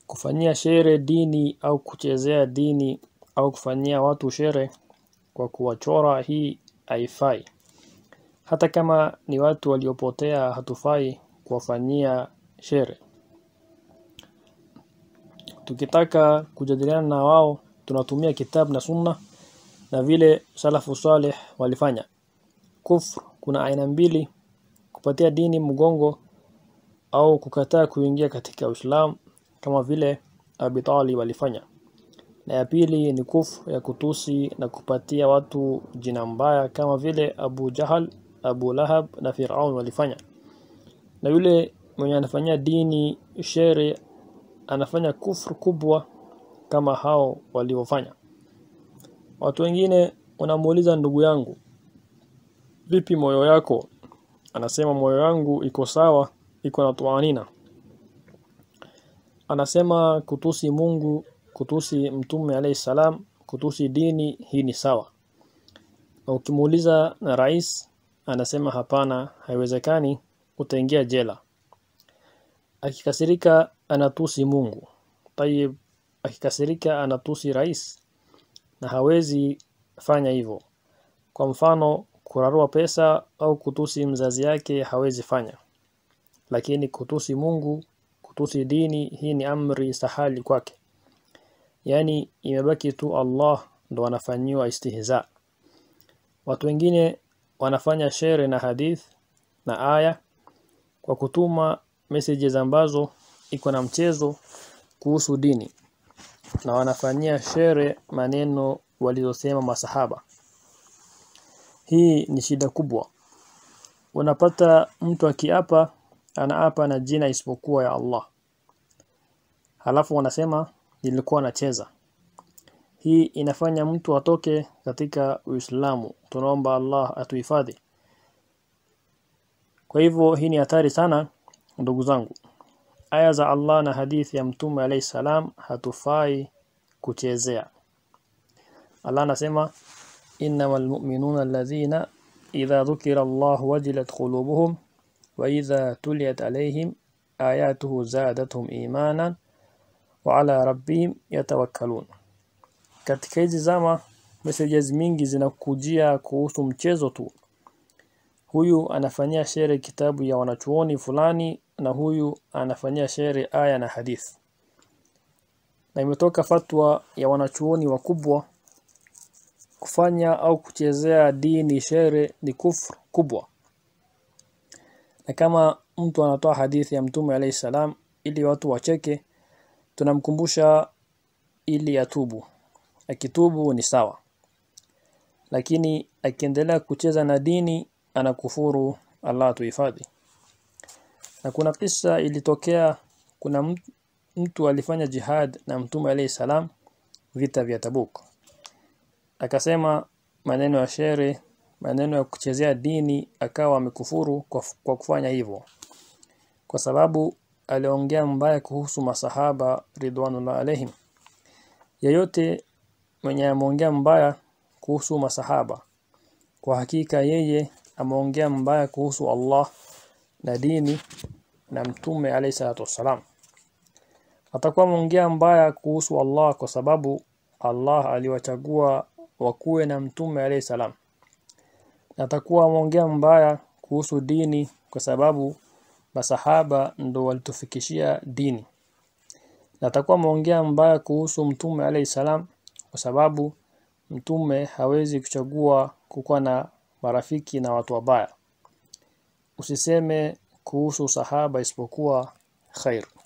Kufanyia shere dini au kuchezea dini au kufanyia watu shere kwa kuwachora hii haifai. Hata kama ni watu waliopotea hatufai kuwafanyia shere. Tukitaka kujadiliana na wao tunatumia kitabu na sunna na vile salafu saleh walifanya. Kufr kuna aina mbili kupatia dini mgongo au kukataa kuingia katika Uislamu kama vile Abi Talib walifanya. Na ya pili ni kufr ya kutusi na kupatia watu jina mbaya kama vile Abu Jahal, Abu Lahab na Fir'aun walifanya. Na yule mwenye anafanyia dini shere anafanya kufru kubwa kama hao waliofanya. Watu wengine wanamuuliza ndugu yangu, vipi moyo yako? Anasema moyo yangu iko sawa, iko na tuanina. Anasema kutusi Mungu, kutusi Mtume alayhi salam, kutusi dini hii ni sawa. Na ukimuuliza na rais anasema hapana, haiwezekani, utaingia jela. Akikasirika anatusi Mungu. Tayib akikasirika anatusi rais na hawezi fanya hivyo. Kwa mfano kurarua pesa au kutusi mzazi yake hawezi fanya. Lakini kutusi Mungu, kutusi dini hii ni amri sahali kwake. Yaani imebaki tu Allah ndo anafanyiwa istihza. Watu wengine wanafanya shere na hadith na aya kwa kutuma messages ambazo iko na mchezo kuhusu dini na wanafanyia shere maneno walizosema masahaba. Hii ni shida kubwa. Unapata mtu akiapa anaapa na jina isipokuwa ya Allah. Halafu wanasema nilikuwa nacheza. Hii inafanya mtu atoke katika Uislamu. Tunaomba Allah atuhifadhi. Kwa hivyo hii ni hatari sana ndugu zangu. Aya za Allah na hadithi ya Mtume alayhi salam hatufai kuchezea. Allah anasema innamal mu'minuna alladhina idha dhukira Allah wajilat qulubuhum wa idha tuliyat alayhim ayatuhu zadatuhum imanan wa ala rabbihim yatawakkalun. Katika hizi zama messages mingi zinakujia kuhusu mchezo tu. Huyu anafanyia shere kitabu ya wanachuoni fulani na huyu anafanyia shere aya na hadith. Na imetoka fatwa ya wanachuoni wakubwa kufanya au kuchezea dini shere ni kufr kubwa. Na kama mtu anatoa hadithi ya Mtume alayhi salam ili watu wacheke tunamkumbusha ili atubu. Akitubu ni sawa. Lakini akiendelea kucheza na dini anakufuru Allah tuhifadhi. Na kuna kisa ilitokea kuna mtu alifanya jihad na Mtume alayhi salam vita vya Tabuk. Akasema maneno ya shere, maneno ya kuchezea dini akawa amekufuru kwa, kwa kufanya hivyo. Kwa sababu aliongea mbaya kuhusu masahaba ridwanullah alaihim. Yeyote mwenye ameongea mbaya kuhusu masahaba kwa hakika yeye ameongea mbaya kuhusu Allah na dini na mtume alayhi salatu wassalam. Atakuwa ameongea mbaya kuhusu Allah kwa sababu Allah aliwachagua wakuwe na mtume alayhi salam. Na atakuwa ameongea mbaya kuhusu dini kwa sababu masahaba ndo walitufikishia dini. Na atakuwa ameongea mbaya kuhusu mtume alayhi salam kwa sababu mtume hawezi kuchagua kukuwa na marafiki na watu wabaya. Usiseme kuhusu sahaba isipokuwa khair.